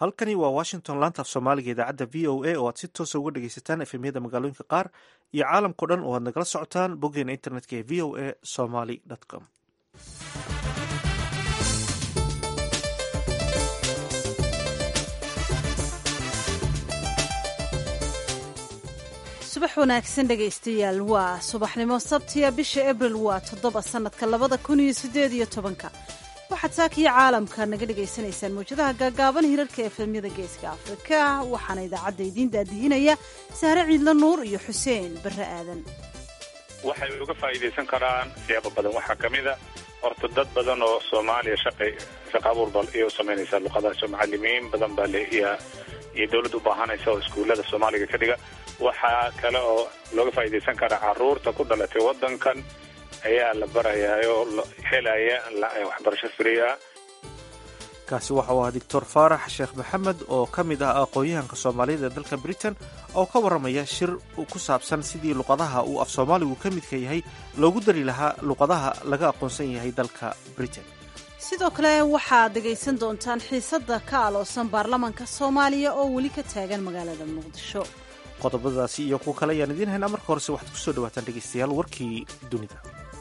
halkani waa washington laantaaf soomaaliga idaacadda v o a oo aad si toosa uga dhegaysataan efemyada magaalooyinka qaar iyo caalamkao dhan oo aad nagala socotaan boggeena internetka ee v o a somaly com subax wanaagsan dhegaystayaal waa subaxnimo sabtiya bisha abril waa toddoba sannadka labada kun iyo siddeed iyo tobanka waxaad saakiyo caalamka naga dhegaysanaysaan mawjadaha gaagaaban hirarka efemyada geeska afrika waxaana idaacadda idiin daadihinaya sahre ciidla nuur iyo xuseen barre aadan waxay uga faa'iidaysan karaan siyaabo badan waxaa ka mid a horta dad badan oo soomaaliya shaqay shaqa abuur ba iyo samaynaysaa luqadaas oo macalimiin badan baa leeyaa iyo dawladda u baahanaysa oo iskuullada soomaaliga ka dhiga waxaa kale oo looga faa'iidaysan karaa carruurta ku dhalatay waddankan ayaa la barayaa oo helaya waxbarasho free ah kaasi waxa uu ahaa doctor faarax sheekh maxamed oo ka mid ah aqoon-yahanka soomaaliyada ee dalka britain oo ka warramaya shir ku saabsan sidii luqadaha uu af soomaaligu ka midka yahay loogu dari lahaa luqadaha laga aqoonsan yahay dalka britain sidoo kale waxaad dhegaysan doontaan xiisadda ka aloosan baarlamaanka soomaaliya oo weli ka taagan magaalada muqdisho qodobadaasi iyo kuwo kale ayaan idiin haynaa marka horese waxaad ku soo dhawaataan dhegaystayaal warkii dunida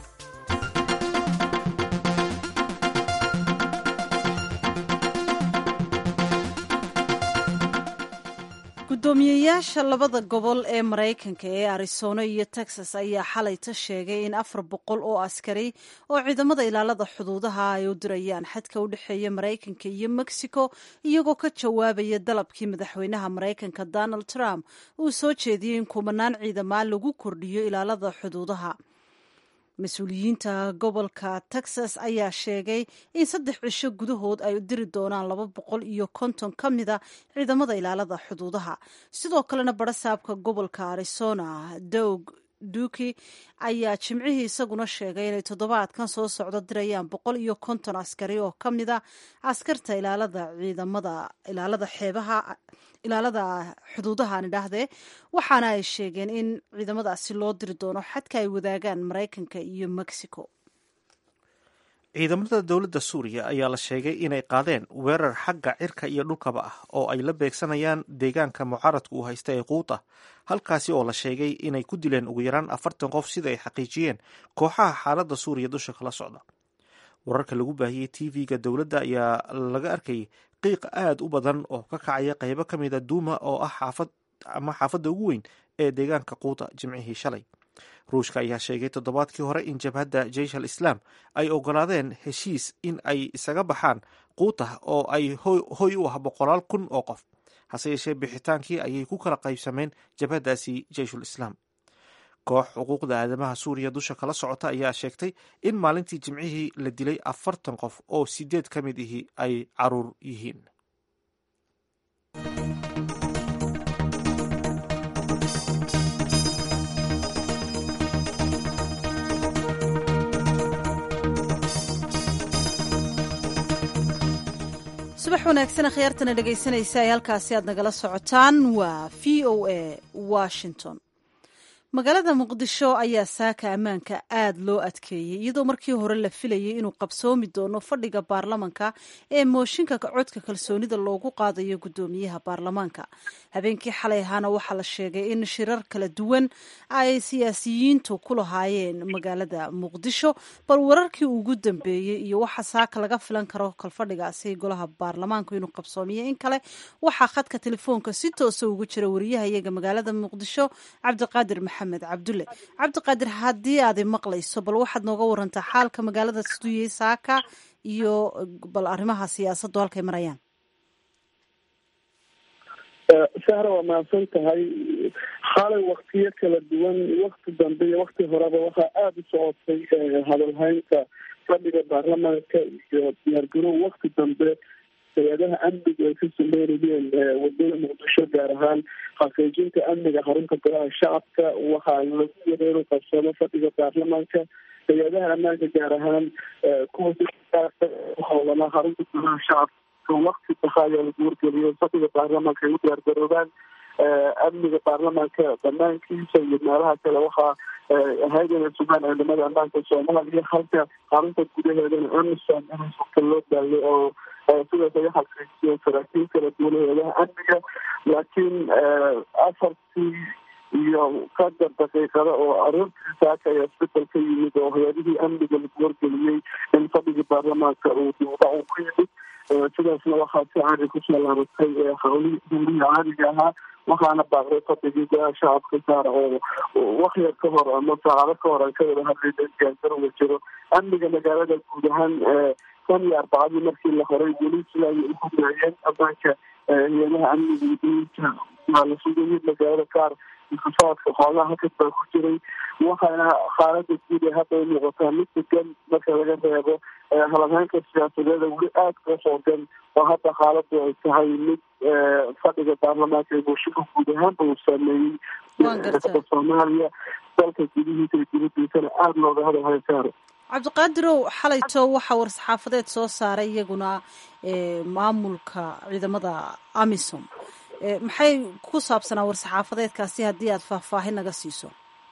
gudoomiyeyaasha labada gobol ee maraykanka ee arizona iyo texas ayaa xalayta sheegay in afar boqol oo askari oo ciidamada ilaalada xuduudaha ay u dirayaan xadka u dhexeeya maraykanka iyo mexico iyagoo ka jawaabaya dalabkii madaxweynaha maraykanka donald trump uu soo jeediyey in kumanaan ciidamaa lagu kordhiyo ilaalada xuduudaha mas-uuliyiinta gobolka texas ayaa sheegay in saddex cisho gudahood ay diri doonaan laba boqol iyo konton ka mida ciidamada ilaalada xuduudaha sidoo kalena barasaabka gobolka arizona dowg duki ayaa jimcihii isaguna sheegay inay toddobaadkan soo socdo dirayaan boqol iyo konton askari oo ka mid a askarta ilaalada ciidamada ilaalada xeebaha ilaalada xuduudahaan idhaahdee waxaana ay sheegeen in ciidamadaasi loo diri doono xadka ay wadaagaan maraykanka iyo mexico ciidamada dowladda suuriya ayaa la sheegay inay qaadeen weerar xagga cirka iyo dhulkaba ah oo ay la beegsanayaan deegaanka mucaaradka uu haysta ee quuta halkaasi oo la sheegay inay ku dileen ugu yaraan afartan qof sida ay xaqiijiyeen kooxaha xaaladda suuriya dusha kala socda wararka lagu baahiyey t v-ga dowladda ayaa laga arkayay qiiq aada u badan oo ka kacaya qeybo ka mida duuma oo ah xaafad ama xaafadda ugu weyn ee deegaanka quuta jimcihii shalay ruushka ayaa sheegay toddobaadkii hore in jabhadda jeish al islaam ay ogolaadeen heshiis in ay isaga baxaan quuta oo ay hoy u ah boqolaal kun oo qof hase yeeshee bixitaankii ayay ku kala qaybsameen jabhaddaasi jeishul islaam koox xuquuqda aadamaha suuriya dusha kala socota ayaa sheegtay in maalintii jimcihii la dilay afartan qof oo sideed ka mid ihi ay caruur yihiin subax wanaagsan akhyaartana dhegaysanaysa ay halkaasi aad nagala socotaan waa v o a washington magaalada muqdisho ayaa saaka ammaanka aad loo adkeeyey iyadoo markii hore la filayay inuu qabsoomi doono fadhiga baarlamanka ee mooshinka codka kalsoonida loogu qaadayo guddoomiyaha baarlamaanka habeenkii xalay ahaana waxaa la sheegay in shirar kala duwan ay siyaasiyiintu ku lahaayeen magaalada muqdisho bal wararkii ugu dambeeyey iyo waxa saaka laga filan karo kalfadhigaasi golaha baarlamaanku inuu qabsoomiyo in kale waxaa khadka telefoonka si toosa ugu jira wariyaha iyaga magaalada muqdisho cabdiqaadir maxamed cabdulle cabdiqaadir haddii aadi maqlayso bal waxaad nooga warantaa xaalka magaalada siduyey saaka iyo bal arrimaha siyaasaddu halkay marayaan sahra waa mahadsan tahay xalay waktiyo kala duwan wakti dambe iyo wakti horeba waxaa aada u socotay hadalhaynta fadhiga baarlamaanka iyo diyaargarow wakti dambe hay-adaha amniga ay ka sameynayeen wadada muqdisho gaar ahaan xaqiijinta amniga xarunta golaha shacabka waxaa lagu yara inuu qabsado fadhiga baarlamaanka hay-adaha ammaanka gaar ahaan kuwa howlana xarunta golaha shacabka wakti baha ayaa lagu wargeliyay fadhiga baarlamaanka ay u diyaargaroobaan amniga baarlamaanka banaankiisa iyo meelaha kale waxaa ahayd inay sugaan ciidamada ammaanka soomaaliya halka xarunta gudaheedana amisom in sulka loo daayo oo sidaas ay xaqiijiyeen saraakiil kala duwan hay-adaha amniga laakiin afartii iyo qadar daqiiqada oo aroortii saaka ayaa isbedel ka yimid oo hay-adihii amniga lagu wargeliyey in fadhigii baarlamaanka uu dibda uu ku yimid sidaasna waxaa si caadi kusoo laabatay hawlihii hawlihii caadiga ahaa waxaana baaqday fadhigii go-aa shacabka saara oo wakyar ka hor ama saacado ka hor aan ka wada hadlayna gaangarowa jiro amniga magaalada guud ahaan tan iyo arbacadii markii la horay weli sida ayay u hogaayeen ammaanka hay-adaha amniga udooyinka waa la sugayay magaalada qaar intifaadka xoogaha halkas baa ku jiray waxaana xaalada guud ee hadda ay muuqataa mid degan marka laga reebo hadalhaynka siyaasadeeda weli aada ka xoogan oo hadda xaaladu ay tahay mid fadhiga baarlamaanka ee bulshada guud ahaanba uu saameeyey soomaaliya dalka gudihiisa iyo dibadiisana aada looga hadalhayo saaro cabdiqaadirow xalayto waxaa war-saxaafadeed soo saaray iyaguna maamulka ciidamada amisom maxay ku saabsanaa war-saxaafadeedkaasi haddii aada faahfaahin naga siiso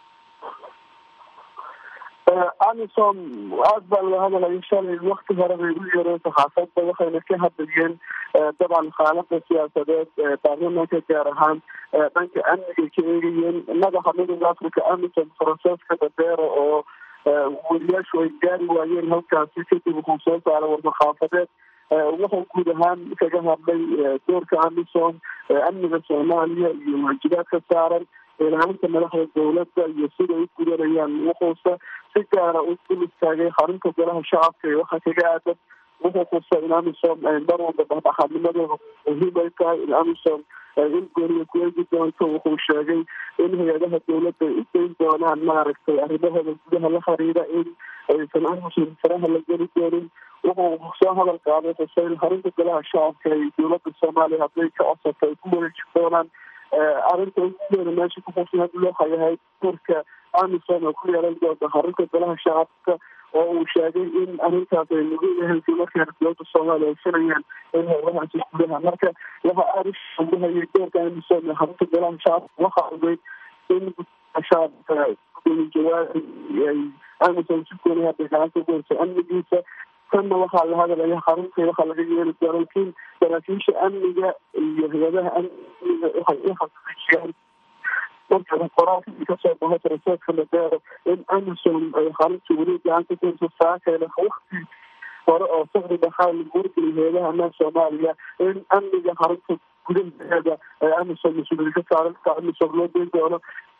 amisom aada baa loo hadalaya shalay wakti hore bay u yeereen saxaafadda waxayna ka hadlayeen dabcan xaalada siyaasadeed baarlamaanka gaar ahaan dhanka amniga ka eegayeen madaxa midooda africa amisom franceska dabeero oo weliyaashu ay gaari waayeen halkaasi kadib wuxuu soo saaray war-saxaafadeed wuxuu guud ahaan kaga hadlay doorka amisom amniga soomaaliya iyo waajibaadka saaran ilaalinta madaxda dowladda iyo sida ay u gudanayaan wuxuuse si gaara u dul istaagay xarunta golaha shacabka ee waxaa kaga aadan wuxuu kusay in amisom mar walba dhexdhexaadnimadooda muhiim ay tahay in amisom in gooniya ku eegi doonto wuxuu sheegay in hay-adaha dowladda ay u dayn doonaan maaragtay arrimahooda gudaha la xiriira in aysan amisom faraha la geli doonin wuxuu soo hadal qaaday xuseyn xarunta golaha shacabka ee dowladda soomaaliya hadday ka codsato ay ku wareeji doonaan arrinta uguweena meesha ku xusna waxay ahayd doorka amisom oo ku yeelan doonta xarunta golaha shacabka oo uu sheegay in arrintaas ay muhiim ahayd markaana dowladda soomaaliya ay filayaan in howlahaasi gudaha marka waxa aada ushambahayay doorka amisom ee xarunta golaha shacabka waxa ogeyd in shacabka gudoomiye jawaabi ay amisom si gooni hadda gacanta ku hayso amnigiisa tanna waxaa la hadalaya xarunta waxaa laga yeeli doona lakiin saraakiisha amniga iyo hay-adaha amniga waxay u xaqiijiyaan marka qoraalkii kasoo baxay franceska madeero in amisom ay xarunta weli gacanta ku hayso saakayna wakti hore oo saqri dhaxaa lagu wargeliyay hay-adaha amaan soomaaliya in amniga xarunta gudaheeda ee amisom mas-uuliyad ka saaran amisom loo deyn doono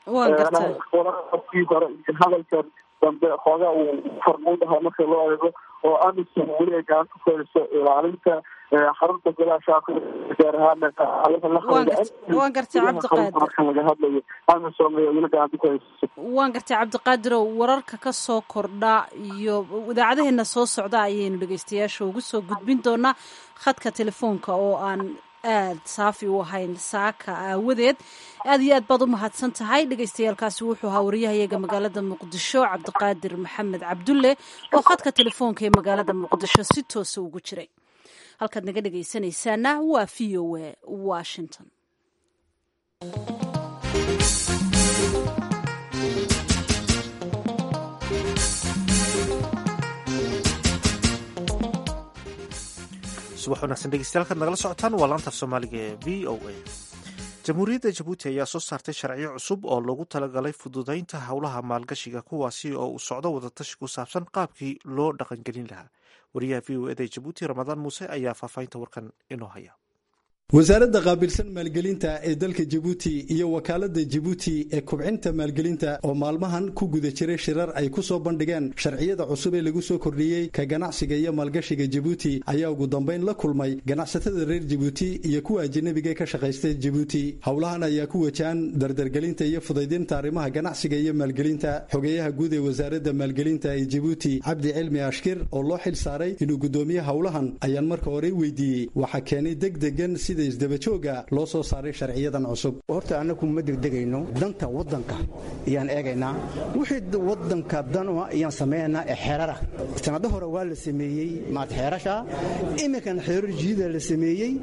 qoraalkii hore iyo hadalkan dambe xoogaa uu farmuudaha marka loo eego oo amisom weli ay gacanta ku hayso ilaalinta xarunta golaha shacabka gaar ahaan waan gartay cabdiqaadir marka laga hadlayo amisom ayaa weli gacanta ku hayso waan gartay cabdiqaadirow wararka ka soo kordha iyo idaacadaheena soo socda ayaynu dhegeystayaasha ugu soo gudbin doonaa khadka telefoonka oo aan aada saafi u ahayn saaka aawadeed aada iyo aad baad u mahadsan tahay dhegeystayaalkaasi wuxuu ahaa wariyahayaga magaalada muqdisho cabdiqaadir maxamed cabdulle oo khadka telefoonka ee magaalada muqdisho si toosa ugu jiray halkaad naga dhegeysanaysaana waa v o a washington subax wanaagsan dhegeystayaal kaad nagala socotaan waa laantaaf soomaaliga ee v o a jamhuuriyadda jabuuti ayaa soo saartay sharciyo cusub oo loogu talagalay fududeynta howlaha maalgashiga kuwaasi oo uu socdo wadatashi ku saabsan qaabkii loo dhaqangelin lahaa wariyaha v o eda jabuuti ramadaan muuse ayaa faahfaahinta warkan inoo haya wasaaradda qaabilsan maalgelinta ee dalka jabuuti iyo wakaaladda jabuuti ee kubcinta maalgelinta oo maalmahan ku guda jiray shirar ay ku soo bandhigeen sharciyada cusub ee lagu soo kordhiyey ka ganacsiga iyo maalgashiga jabuuti ayaa ugu dambayn la kulmay ganacsatada reer jabuuti iyo kuwa ajanabiga ka shaqaysta jabuuti howlahan ayaa ku wajahan dardargelinta iyo fudaydinta arrimaha ganacsiga iyo maalgelinta xogeeyaha guud ee wasaaradda maalgelinta ee jabuuti cabdi cilmi ashkir oo loo xil saaray inuu guddoomiye howlahan ayaan marka hore weydiiyey waxaa keenay degdegan sida sida isdabajooga loo soo saaray sharciyadan cusub horta annagu ma degdegayno danta waddanka ayaan eegaynaa wixii waddanka danua ayaan samaynaynaa ee xeerara sanado hore waa la sameeyey maad xeerasha iminkan xeerar jiida la sameeyey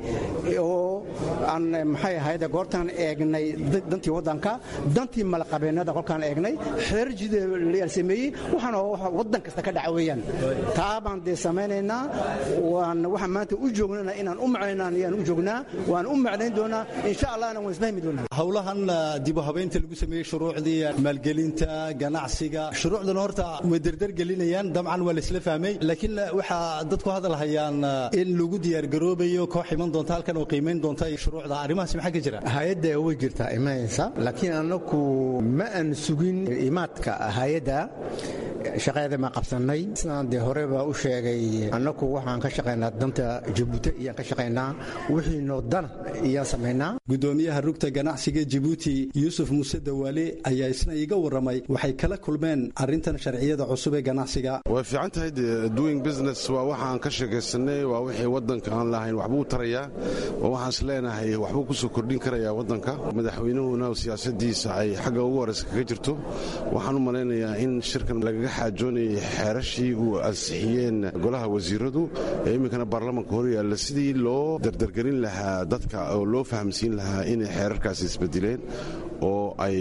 oo aan maxay ahayd goortaan eegnay dantii waddanka dantii malaqabeennada kolkaan eegnay xeerar jiida la sameeyey waxaana waddan kasta ka dhaca weeyaan taa baan dee samaynaynaa waan waxaan maanta u joognana inaan u macnaynaan ayaan u joognaa waan u macnayn doonaa insha allahna waan isfahmi doonaa howlahan dibu habeynta lagu sameeyey shuruucdii maalgelinta ganacsiga shuruucdan horta way derdergelinayaan dabcan waa laisla fahmay laakiin waxaa dadku hadal hayaan in lagu diyaargaroobayo koox iman doonta halkan oo qiimayn doonta shuruucda arrimahaas maxaa ka jira hay-adda way jirtaa imanaysa laakiin annagu ma aan sugin imaadka hay-adda shaqeeda ma qabsannay sidaan dee horeba u sheegay annagu waxaan ka shaqaynaa danta jabuuti iyaan ka shaqaynaa wixiinoo dana iyaan samaynaa gudoomiyaha rugta ganacsiga jabuuti yuusuf muuse dawaale ayaa isna iiga warramay waxay kala kulmeen arrintan sharciyada cusub ee ganacsiga way fiican tahay doing business waa waxaan ka sheekaysanay waa wixii waddanka aan lahayn waxbuu tarayaa oo waxaan is leenahay waxbuu ku soo kordhin karayaa waddanka madaxweynuhuna siyaasadiisa ay xagga ugu horeysa kaga jirto waxaan u malaynayaa in shirkan lagaga xaajoonayay xeerashii uu ansixiyeen golaha wasiiradu ee iminkana baarlamanka hor yaalla sidii loo dardargelin lahaa dadka oo loo fahamsiin lahaa inay xeerarkaasi isbedileen oo ay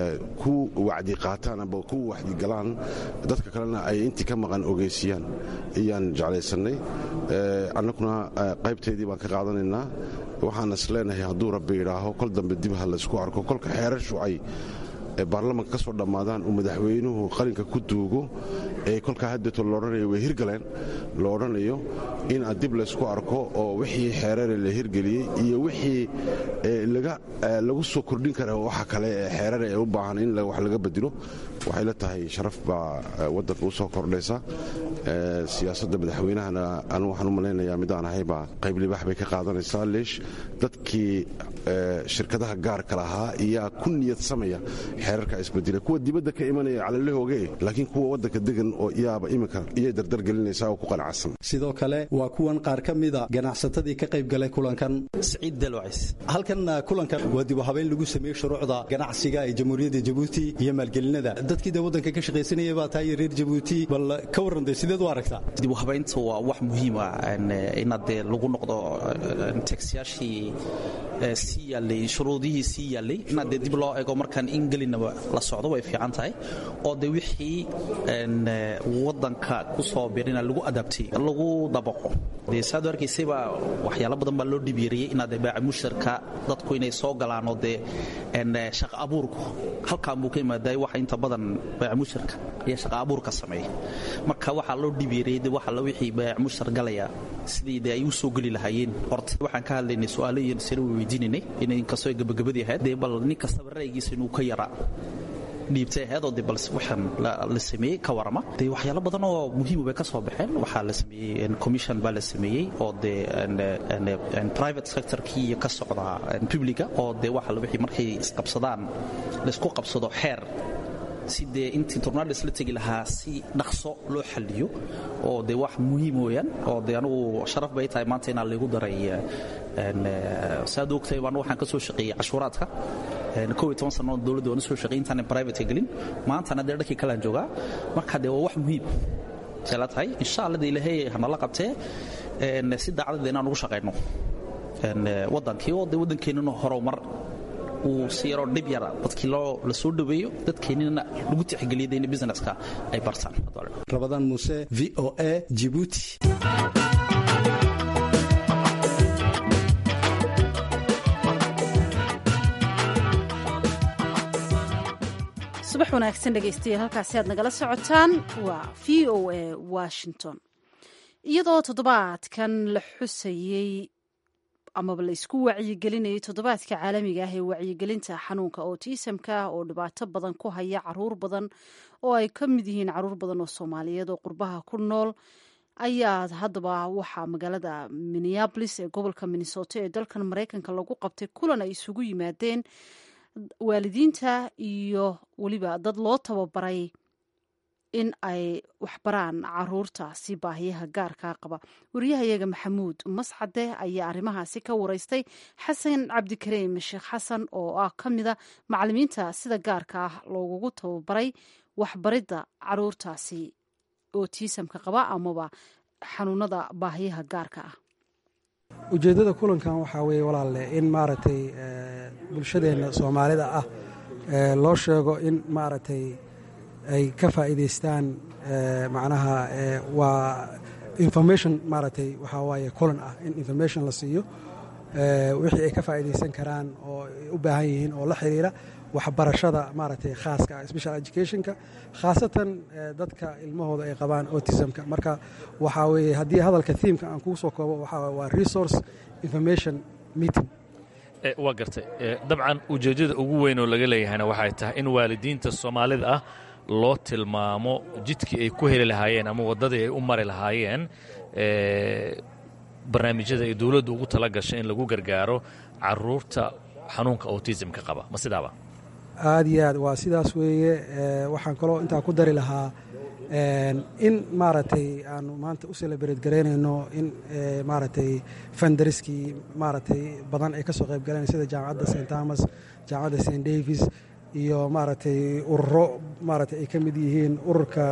ku wacdi qaataan amba ku wacdi galaan dadka kalena ay intii ka maqan ogeysiyaan ayaan jeclaysannay annaguna qaybteedii baan ka qaadanaynaa waxaan is leenahay hadduu rabbi idhaaho kol dambe dib ha laysku arko kolka xeerar shucay ee baarlamanka ka soo dhammaadaan uu madaxweynuhu qalinka ku duugo ee kolkaa haddeeto loodhanayo way hirgaleen lo odhanayo in aan dib laysku arko oo wixii xeerare la hirgeliyey iyo wixii lagu soo kordhin kara waxa kale ee xeerare ee u baahan in wax laga bedilo waxay la tahay sharaf baa waddanka u soo kordhaysa siyaasadda madaxweynahana anu waxaan u malaynayaa midaan ahaybaa qayb libaax bay ka qaadanaysaa leesh dadkii shirkadaha gaarka lahaa iyaa ku niyad samaya xeerarka isbedila kuwa dibadda ka imanaya calalahooge laakiin kuwa waddanka degan oo iyaaba iminka iyay dardargelinaysaa oo ku qanacsan sidoo kale waa kuwan qaar ka mida ganacsatadii ka qayb galay kulankan siciid dalwacis halkan kulankan waa dibu habeyn lagu sameeyey shuruucda ganacsiga ee jamhuuriyadda jabuuti iyo maalgelinada dadkii dee waddanka ka shaqaysanaya baa tahay reer jabuuti bal ka warran dee sideed u aragtaa dibu habeynta waa wax muhiim ah inaad dee lagu noqdo tagsyaashii sii yaallay shuruudihii sii yaallay inaad dee dib loo eego markaan in gelinaba la socdo way fiican tahay oo dee wixii waddanka ku soo birina lagu adabtay lagu dabaqo dee saad u arkaysayba waxyaalo badan baa loo dhibyariyey inaad dee baaca mushtarka dadku inay soo galaan oo dee shaqa abuurku halkaan buu ka imaaday waxa inta badan baaca mushtarka ayaa shaqa abuurka sameeya marka waxaa loo dhibyariyey dee waxa wixii baaca mushtar galaya sidii dee ay u soo geli lahaayeen horta waxaan ka hadlaynay su'aalo iyo sare weydiinaynay inay inkastoo gabagabadii ahayd dee bal nin kastaba ra'yigiisa inuu ka yaraa dhiibtay ahayd oo de bal waxaan la sameeyey ka warama dee waxyaalo badan oo muhiima bay ka soo baxeen waxaa la sameeyey commission baa la sameeyey oo dee private sectorkii iyo ka socda publica oo dee waxa wixii markay isqabsadaan laysku qabsado xeer si dee intii tornados la tegi lahaa si dhaqso loo xaliyo oo dee wax muhiim weeyaan oo dee anugu sharaf bay tahay maanta inaan laygu daray saad ogtahay baan waxaan ka soo shaqeeyey cashuuraadka kow iyo toban sannadood dowladda waan soo shaqeeyey intaanan private gelin maantana dee dhankii kalaan joogaa marka dee waa wax muhiim say la tahay insha alla dee ilaahay hanala qabtee si daacadda inaan ugu shaqayno waddankii oo dee waddankeennana horumar uu si yaroo dhib yara dadkii la soo dhaweeyo dadkeennina lagu tixgeliyay in businesska ay bartaan rabadaan muuse v o a jibuuti subax wanaagsan dhegaystayaal halkaasi aad nagala socotaan waa v o a washington iyadoo toddobaadkan la xusayey amaba la isku wacyigelinayay toddobaadka caalamiga ah ee wacyigelinta xanuunka otisamka oo dhibaato badan ku haya caruur badan oo ay ka mid yihiin caruur badan oo soomaaliyeed oo qurbaha ku nool ayaa haddaba waxaa magaalada minneabolis ee gobolka minnesota ee dalkan maraykanka lagu qabtay kulan ay isugu yimaadeen waalidiinta iyo weliba dad loo tababaray in ay waxbaraan caruurtaasi baahiyaha gaarkaa qaba wariyahayaga maxamuud mascade ayaa arrimahaasi ka wareystay xasan cabdikariim sheekh xasan oo ah ka mida macalimiinta sida gaarka ah loogugu tababaray waxbaridda caruurtaasi ootiisamka qaba amaba xanuunada baahiyaha gaarka ah ujeeddada kulankan waxaa weeye walaalle in maaragtay bulshadeenna soomaalida ah loo sheego in maaragtay ay ka faa'iidaystaan macnaha waa information maaragtay waxaa waaye kulan ah in information la siiyo wixii ay ka faa'iidaysan karaan oo ay u baahan yihiin oo la xiriira waxbarashada maaragtay khaaska ah special educationka khaasatan dadka ilmahooda ay qabaan autismka marka waxaa weeye haddii hadalka thiimka aan kugu soo koobo waxaa waa resource information meeting waa gartay dabcan ujeeddada ugu weyn oo laga leeyahayna waxay tahay in waalidiinta soomaalida ah loo tilmaamo jidkii ay ku heli lahaayeen ama waddadii ay u mari lahaayeen barnaamijyada ay dowladdu ugu tala gashay in lagu gargaaro caruurta xanuunka autismka qaba ma sidaaba aad iyo aad waa sidaas weeye waxaan kaloo intaa ku dari lahaa in maaragtay aanu maanta u celebreed garaynayno in maaragtay fandariskii maaragtay badan ay ka soo qayb galeen sida jaamacadda st thomas jaamacadda st davis iyo maaragtay ururo maaragtay ay ka mid yihiin ururka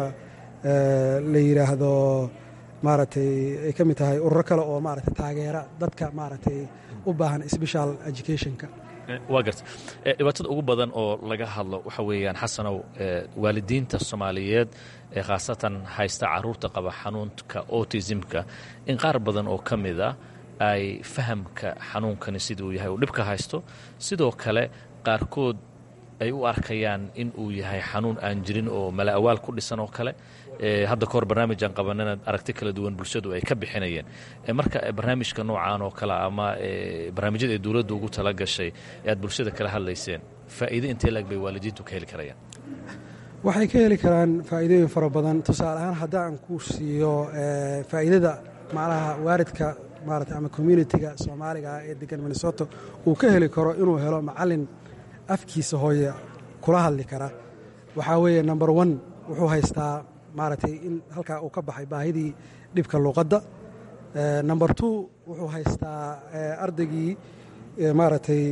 la yidhaahdo maaragtay ay ka mid tahay ururo kale oo maaragtay taageera dadka maaragtay u baahan special educationka waa garta dhibaatada ugu badan oo laga hadlo waxa weeyaan xasanow waalidiinta soomaaliyeed ee khaasatan haysta caruurta qaba xanuunka autismka in qaar badan oo ka mid a ay fahamka xanuunkani siduu yahay uu dhibka haysto sidoo kale qaarkood ay u arkayaan in uu yahay xanuun aan jirin oo mala awaal ku dhisan oo kale hadda kahor barnaamijaan qabanana aragti kala duwan bulshadu ay ka bixinayeen marka barnaamijka noocaan oo kale ama barnaamijyada ay dowladdu ugu tala gashay ee aad bulshada kala hadlayseen faa'iide intee laeg bay waalidiintu ka heli karayaan waxay ka heli karaan faa'iidooyin fara badan tusaale ahaan haddaan ku siiyo faa'iidada macnaha waalidka maarata ama communitiga soomaaliga ah ee degan minnesota uu ka heli karo inuu helo macallin afkiisa hooye kula hadli kara waxaa weeye number one wuxuu haystaa maaragtay in halkaa uu ka baxay baahidii dhibka luuqadda number two wuxuu haystaa ardaygii maaragtay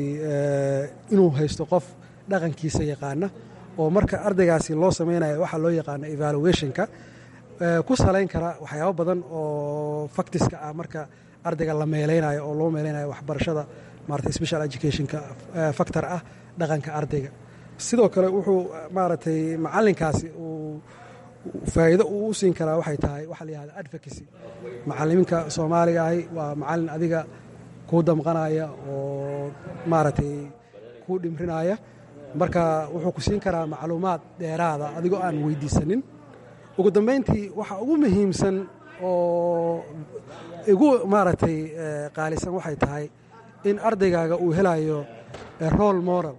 inuu haysto qof dhaqankiisa yaqaana oo marka ardaygaasi loo samaynayo waxaa loo yaqaano evaluationka ku salayn kara waxyaabo badan oo faktiska ah marka ardayga la meelaynayo oo loo meelaynayo waxbarashada maarata special educationka factor ah dhaqanka ardayga sidoo kale wuxuu maaragtay macallinkaasi uu faa'iido uu u siin karaa waxay tahay waxaa la yihahda advocacy macalimiinka soomaaliga ahi waa macallin adiga kuu damqanaya oo maaragtay kuu dhimrinaya marka wuxuu ku siin karaa macluumaad dheeraada adigoo aan weydiisanin ugu dambayntii waxa ugu muhiimsan oo igu maaragtay qaalisan waxay tahay in ardaygaaga uu helayo role moral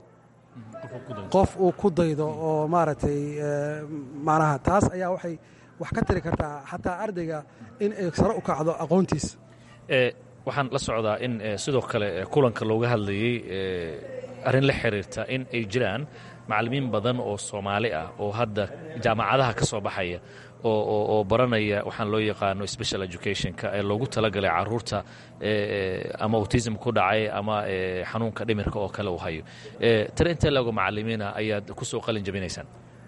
qof uu ku daydo oo maaragtay macnaha taas ayaa waxay wax ka tiri kartaa xataa ardayga in ay sare u kacdo aqoontiisa waxaan la socdaa in sidoo kale kulanka looga hadlayey arrin la xiriirta in ay jiraan macallimiin badan oo soomaali ah oo hadda jaamacadaha ka soo baxaya oo baranaya waxaan loo yaqaano special educationka ee loogu talagalay caruurta ama autism ku dhacay ama xanuunka dhimirka oo kale uu hayo tare intee lago macalimiina ayaad ku soo qalin jabinaysaan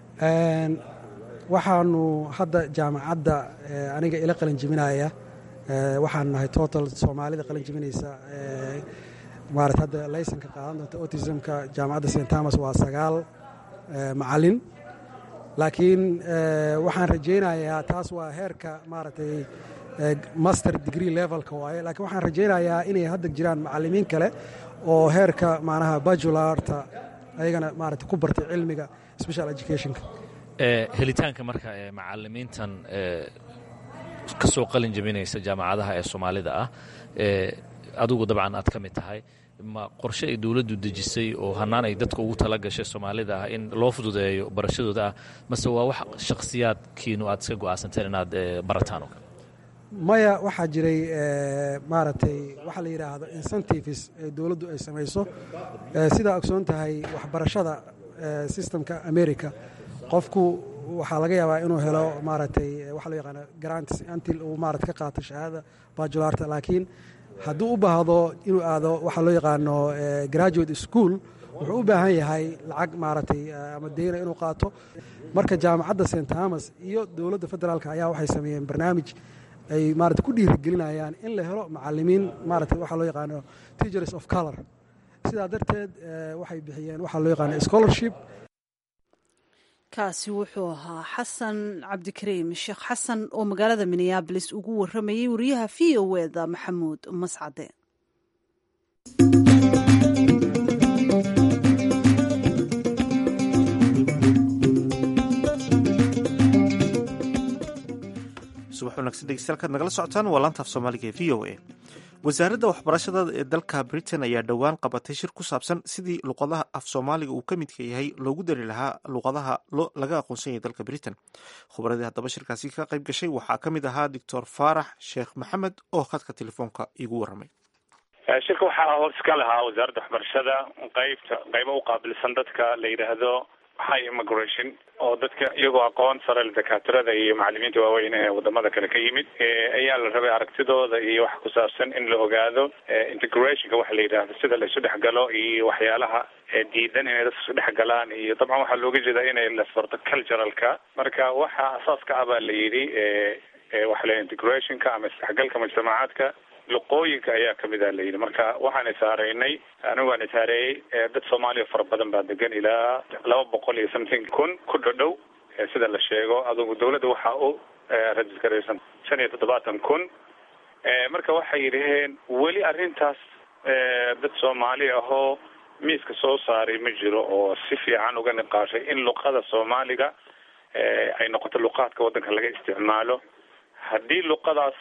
waxaanu hadda jaamacadda aniga ila qalin jebinaya waxaan nahay total soomaalida qalin jebinaysa maarata hadda laysanka qaadan doonta autismka jaamacadda st thomas waa sagaal macalin laakiin waxaan rajaynayaa taas waa heerka maaragtay master degree levelka waaye laakiin waxaan rajaynayaa inay hadda jiraan macalimiin kale oo heerka macnaha bajularta ayagana maarata ku bartay cilmiga special educationka helitaanka marka macalimiintan ka soo qalin jabinaysa jaamacadaha ee soomaalida ah adigu dabcan aad ka mid tahay ma qorshe ay dowladdu dejisay oo hannaan ay dadka ugu tala gashay soomaalida ah in loo fududeeyo barashadooda ah mase waa wax shakhsiyaadkiinu aad iska go'aansanteen inaad barataan oo kale maya waxaa jiray maaragtay waxaa la yidhaahdo incentives ee dowladdu ay samayso sidaa ogsoon tahay waxbarashada sistemka america qofku waxaa laga yaabaa inuu helo maaragtay waxa loo yaqaano grants until uu maarata ka qaato shahaadada bajularta laakiin hadduu u baahdo inuu aado waxaa loo yaqaano graduate school wuxuu u baahan yahay lacag maaragtay ama deyna inuu qaato marka jaamacadda st thomas iyo dowladda federaalk ayaa waxay sameeyeen barnaamij ay maarata ku dhiirigelinayaan in la helo macalimiin maarata waxaa loo yaqaano teachers of color sidaa darteed waxay bixiyeen waxaa loo yaqaano scholarship kaasi wuxuu ahaa xasan cabdikariim sheekh xasan oo magaalada minneabolis ugu waramayey wariyaha v o eda maxamuud mascade subax wanaagsan dhegeystayaal nagala socotaan waa laantaaf soomaaliga ee v o a wasaaradda waxbarashada ee dalka britain ayaa dhowaan qabatay shir ku saabsan sidii luqadaha af soomaaliga uu ka midka yahay loogu dari lahaa luqadaha laga aqoonsan yahay dalka britain khubradii haddaba shirkaasi ka qayb gashay waxaa ka mid ahaa doctor faarax sheekh maxamed oo khadka telefoonka igu waramay shirka waxaa hoos ka lahaa wasaaradda waxbarashada qeybta qeybo u qaabilsan dadka la yidhaahdo high immigration oo dadka iyagoo aqoon sare dakaatirada iyo macalimiinta waaweyn ee wadamada kale ka yimid ayaa la rabay aragtidooda iyo wax ku saabsan in la ogaado integrationka waxa la yidhaahdo sida la isu dhexgalo iyo waxyaalaha diidan inay dadka isu dhexgalaan iyo dabcan waxaa looga jeedaa inay lasbarto culturalka marka waxa asaaska ah baa la yidhi waxa la integrationka ama isdhexgalka mujtamacaadka luqooyinka ayaa kamid a la yidhi marka waxaan isaareynay anigu waan isaareeyey dad soomaaliya fara badan baa degan ilaa laba boqol iyo something kun ku dhodhow sida la sheego adugu dawladda waxaa u rajiskaraysan shan iyo toddobaatan kun marka waxay yidhaheen weli arrintaas dad soomaali ahoo miiska soo saaray ma jiro oo si fiican uga niqaashay in luqada soomaaliga ay noqoto luqaadka waddanka laga isticmaalo haddii luqadaas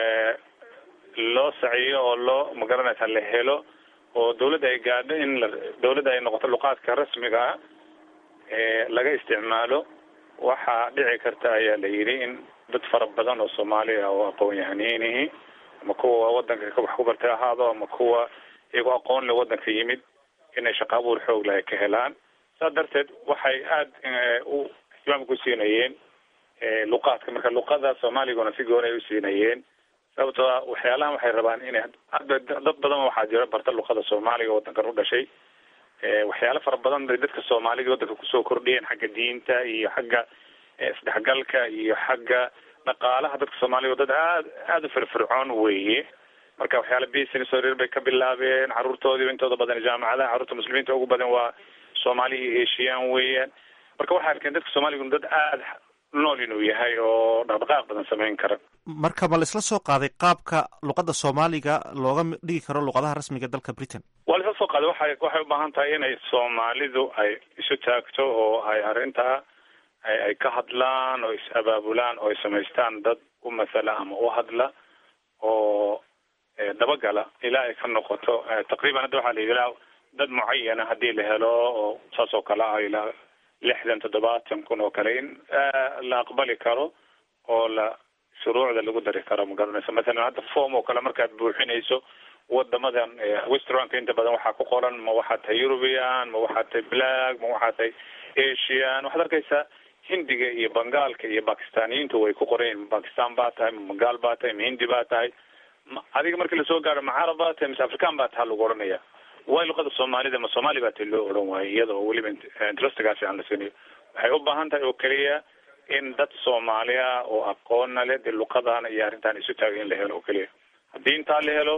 loo saciyo oo loo magaranaysa la helo oo dawladda ay gaadho in la dawladda ay noqoto luqaadka rasmiga ah ee laga isticmaalo waxaa dhici karta ayaa la yidhi in dad fara badan oo soomaali ah oo aqoon-yahaniinihi ama kuwa wadanka wax ku bartay ahaado ama kuwa iyagoo aqoon le wadanka yimid inay shaqa abuur xoog leh ay ka helaan saas darteed waxay aada u ihtimaam ku siinayeen luqaadka marka luqada soomaaliguna si gooni ay usiinayeen sababtoo a waxyaalahan waxay rabaan inay hadda dad badan waxaa jira barta luqada soomaaliga wadankan u dhashay waxyaalo fara badan bay dadka soomaaliga wadanka kusoo kordhiyeen xagga diinta iyo xagga isdhexgalka iyo xagga dhaqaalaha dadka soomaaliga dad aad aada u firfircoon weeye marka waxyaala business horeer bay ka bilaabeen caruurtoodiiba intooda badan jaamacadaha carruurta muslimiinta ugu badan waa soomaali iyo asian weeyaan marka waxay arkeen dadka soomaaliga dad aada nool inuu yahay oo dhaqdhaqaaq badan samayn kara marka ma laisla soo qaaday qaabka luqadda soomaaliga looga dhigi karo luqadaha rasmiga dalka britain waa laisla soo qaaday waxay waxay u baahan tahay inay soomaalidu ay isu taagto oo ay arrintaa ay ka hadlaan oo is abaabulaan oo ay samaystaan dad u masala ama u hadla oo dabagala ilaa ay ka noqoto taqriiban hadda waxaa la yidhi ilaa dad mucayana haddii la helo oo saas oo kale ah ilaa lixdan toddobaatan kun oo kale in la aqbali karo oo la shuruucda lagu dari karo ma garanaysa mathalan hadda form oo kale markaad buuxinayso wadamadan westranka inta badan waxaa ku qoran ma waxaad tahay european ma waxaad tahay black ma waxaad tahay asian waxaad arkaysaa hindiga iyo bangaalka iyo bakistaniyiintu way ku qoran yihin ma bakistan baa tahay ma bangaal baa tahay ma hindi baa tahay adiga markii lasoo gaaro ma carab baa tahay mise african baa taha lagu oranaya way luqada soomaalida ma soomaali baa ta loo odhan waayo iyada oo weliba interestigaasi aan la siinayo waxay u baahan tahay oo keliya in dad soomaali ah oo aqoonna leh dee luqadana iyo arrintan isu taagay in la helo oo keliya haddii intaa la helo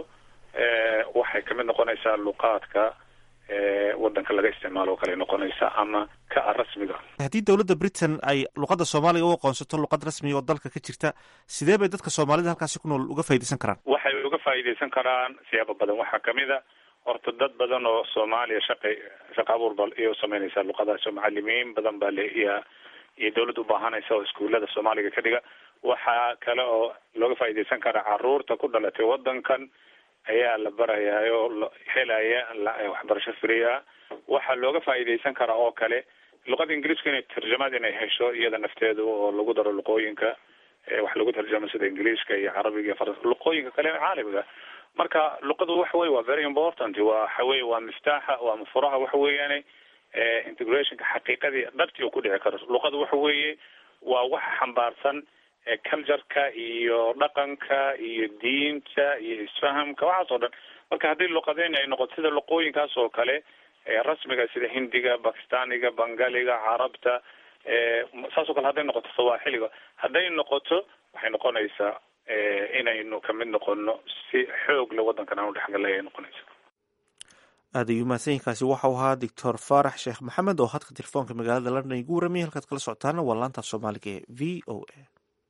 waxay kamid noqonaysaa luqaadka wadanka laga isticmaalo oo kale noqonaysa ama ka a rasmiga haddii dowladda britain ay luqadda soomaaliga u aqoonsato luqad rasmiga oo dalka ka jirta sidee bay dadka soomaalida halkaasi ku nool uga faaidaysan karaan waxay uga faa'iidaysan karaan siyaabo badan waxaa kamid a horta dad badan oo soomaaliya shaqay shaqa abuur ba iyo sameynaysa luqadaas oo macalimiin badan baa le iya iyo dawladda ubaahanaysa oo iskuullada soomaaliga ka dhiga waxaa kale oo looga faa'iidaysan karaa caruurta ku dhalatay wadankan ayaa la barayaa oo helaya waxbarasho free ah waxaa looga faa'iidaysan karaa oo kale luqada ingiriiska inay tarjamad inay hesho iyada nafteeda oo lagu daro luqooyinka wax lagu tarjamo sida ingiliiska iyo carabiga iyo faransa luqooyinka kale caalamiga marka luqadu waxa weye waa very important waxa weye waa miftaaxa waa mafuraha waxa weeyaane integrationka xaqiiqadii dhabtii uu ku dhici karo luqadu waxa weeye waa wax xambaarsan cultureka iyo dhaqanka iyo diinta iyo isfahamka waxaas oo dhan marka haddii luqadeyn ay noqoto sida luqooyinkaas oo kale rasmiga sida hindiga bakistaniga bangaliga carabta saas oo kale hadday noqoto sawaaxiliga hadday noqoto waxay noqonaysaa inaynu kamid noqono si xoog le waddankan aan udhexgalay ay noqonaysa aada ayuu mahadsanyiinkaasi waxau ahaa doctor faarax sheekh maxamed oo hadka telefoonka magaalada london igu warramiyay halkaad kala socotaana waa laanta soomaaliga ee v o a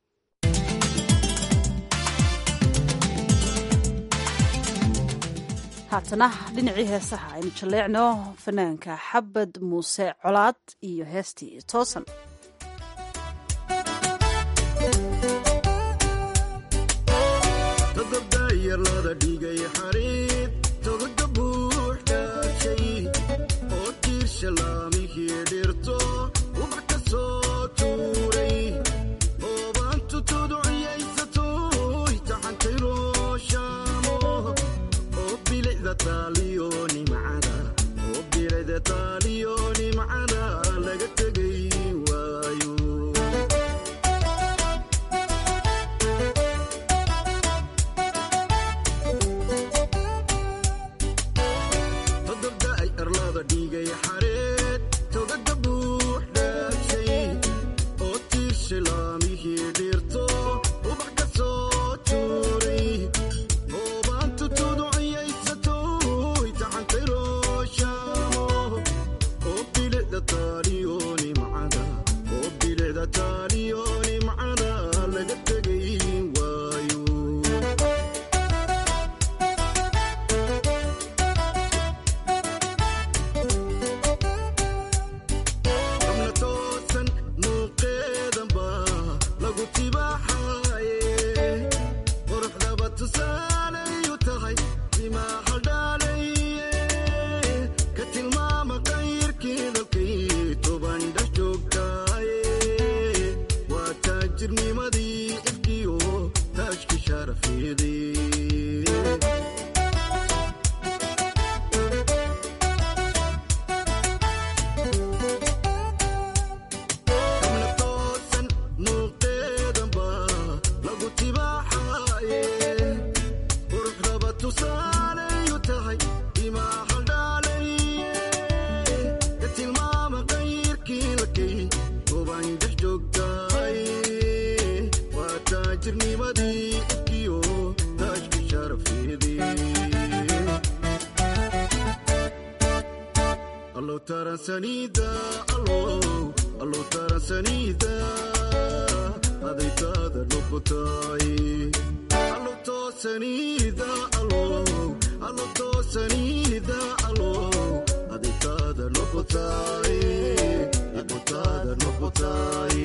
haatana dhinacii heesaha aynu jalleecno fanaanka xabad muuse colaad iyo heestii toosan todobdayarlada dhigay xariid togaga buux dhaashay oo tiirsha laamihii dhirto ubax ka soo tuuray oobaantu tuduciyaysatoy taxantay rooshaamo oo bilicda taaliyo nimcada oo bilicda taaliyo nimcada laga tegay waayo todobda ay arlada dhigay xareed togaga buux dhaashay oo tiirsha laamihii dhirto ubax ka soo tuuray oobaantu tuduciyaysatoy taxantay rooshaamo oo bilicda taaliyo nimcada oo bilicda taaliyo nimcada laga tegay waayo qabna toosan muuqeedanba lagu tibaaxaye quruxdaba tusaalayu tahay timaa haldhaalaye ka tilmaama qayrkii dalkay toban dhex joogtaaye waa taajirnimadii ifkiyo taajki sharafeedee qabna toosan muuqeedanba lagu tibaaxaye quruxdaba tusaalayu tahay timaa haldhaalaye ka tilmaama qayrkii lakay toban dhex joogtaaye waa taajirnimadii ifkiyo taajki sharafeedee allow taransanida allow allow taransanida adaytaada noqotay allow toosanida allow allow toosanida allow adaytaada noqotay adaytaada noqotay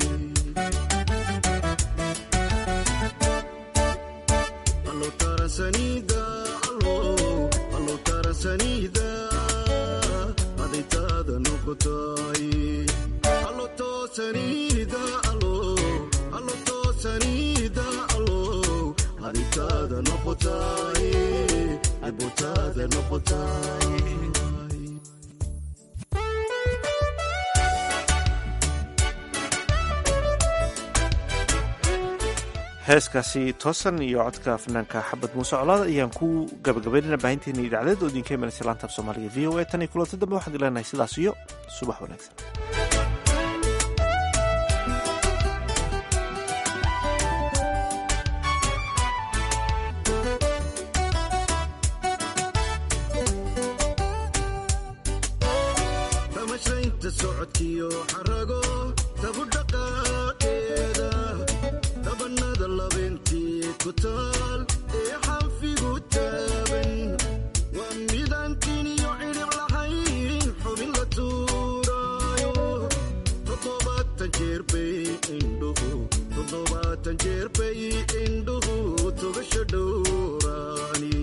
allow taransanida allow allow taransanida adaytaada noqotay allo toosanida allow allo toosanida allow adaytaada noqotay adaytaada noqotay heeskaasi toosan iyo codka fanaanka xabad muuse colaad ayaan ku gabagabaynana baahinteena idacdeed oo idinka imanaysa laanta af soomaaliga v o a tan iyo kulanti dambe waxaan ileenahay sidaas iyo subax wanaagsan tamashaynta socodkiyo xarago tabu dhaqaaqeeda dabanada labeentii ku taal ee xanfigu taaban waa midaan tiniyo cidhic lahayn xubin la tuuraayo toddobaatan jeer bay indhuhu toddobaatan jeer bay indhuhu togasha dhowraani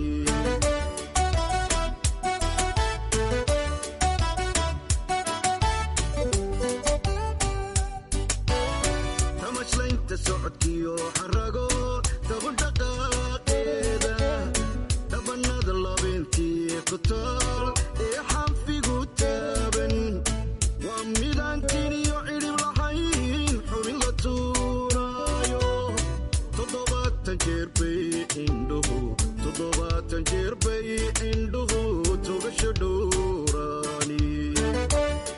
tamashlaynta socodkiyo xarago tabu dhaqaaqeeda dhabanada labeentii ku taal ee xanfigu taaban waa midaan tiniyo cidhib lahayn xubin bay indhuhu toddobaatan jeer bay indhuhu togasho dhowraani